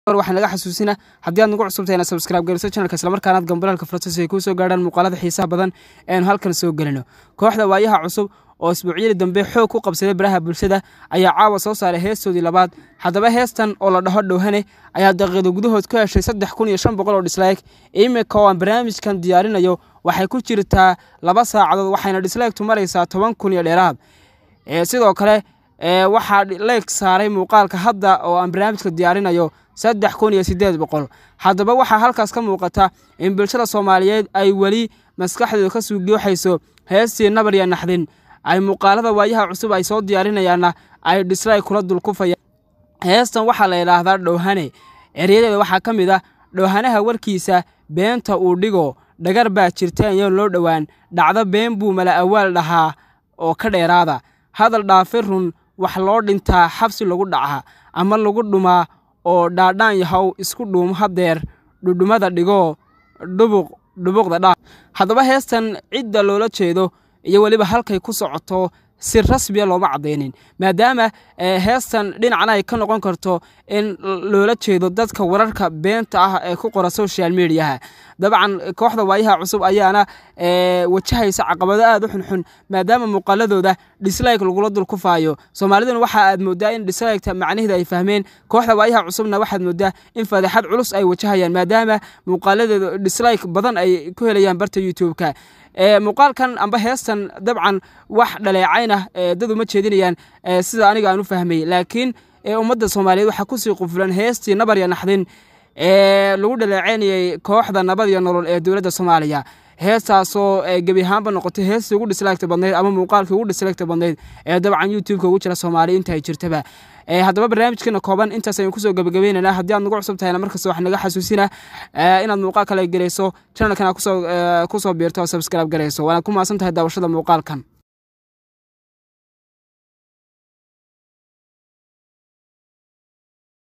waxaa naga xasuusina haddii aad nagu cusubtahay inaad subscribe geliso channelka islamarkaana aad gambalaalka furto si ay kuu soo gaadhaan muuqaalada xiisaha badan eenu halkan soo gelino kooxda waayaha cusub oo isbuucyadii dambe xoog ku qabsaday baraha bulshada ayaa caawa soo saaray heestoodii labaad haddaba heestan oo la dhaho dhowhane ayaa daqiiqdo gudahood ku heshay saddex kun iyo shan boqol oo dhislaeg imika oo aan barnaamijkan diyaarinayo waxay ku jirtaa laba saacadood waxayna dhislaegtu maraysaa toban kun iyo dheeraad sidoo kale waxaa leeg saaray muuqaalka hadda oo aan barnaamijka diyaarinayo saddex kun iyo sideed boqol haddaba waxaa halkaas ka muuqata in bulshada soomaaliyeed ay weli maskaxdooda ka suugiyooxayso heestii nabar iyo naxdin ay muuqaalada waayaha cusub ay soo diyaarinayaanna ay dhisray kula dulkufayaan heestan waxaa la yidhaahdaa dhowhane eryadeeda waxaa ka mid ah dhowhanaha warkiisa beenta uu dhigo dhagar baa jirta iyoon loo dhowaan dhacdo been buu mala awaal dhahaa oo ka dheeraada hadal dhaafi run wax loo dhintaa xabsi lagu dhaca ama lagu dhumaa oo dhaadhaan yahow isku dhuumo hadeer dhudhumada dhigoo dhubuq dhubuqda dhaa haddaba heestan cidda loola jeedo iyo weliba halkay ku socoto si rasmiya looma caddaynin maadaama heestan dhinacna ay ka noqon karto in loola jeedo dadka wararka beenta ah ee ku qora social mediaha dabcan kooxda waayaha cusub ayaana wajahaysa caqabado aad u xunxun maadaama muuqaaladooda dhislike lagula dulkufaayo soomaaliduna waxa aad moodaa in dhisliketa macnaheeda ay fahmeen kooxda waayaha cusubna waxaad moodaa in fadeexad culus ay wajahayaan maadaama muuqaaladeeda dhislike badan ay ku helayaan barta youtube-ka muuqaalkan amba heestan dabcan wax dhaleecayn ah dad uma jeedinayaan sida aniga aan u fahmay laakiin ummadda soomaaliyeed waxaa kusii qufulan heestii nabar iyo naxdin ee lagu dhaleecaynayay kooxda nabad iyo nolol ee dowladda soomaaliya heestaasoo gebi ahaanba noqotay heestii ugu dhislaagta badnayd ama muuqaalkii ugu dhislaagta badnayd ee dabcan youtube-ka ugu jira soomaaliya inta ay jirtaba haddaba barnaamijkeena kooban intaas aynu kusoo gabagabeynana haddii aad nagu cusub tahayna markasta wax naga xasuusina inaad muuqaal kale gelayso channelkana kusoo biirto oo subscribe garayso waanaad ku maasan tahay daawashada muuqaalkan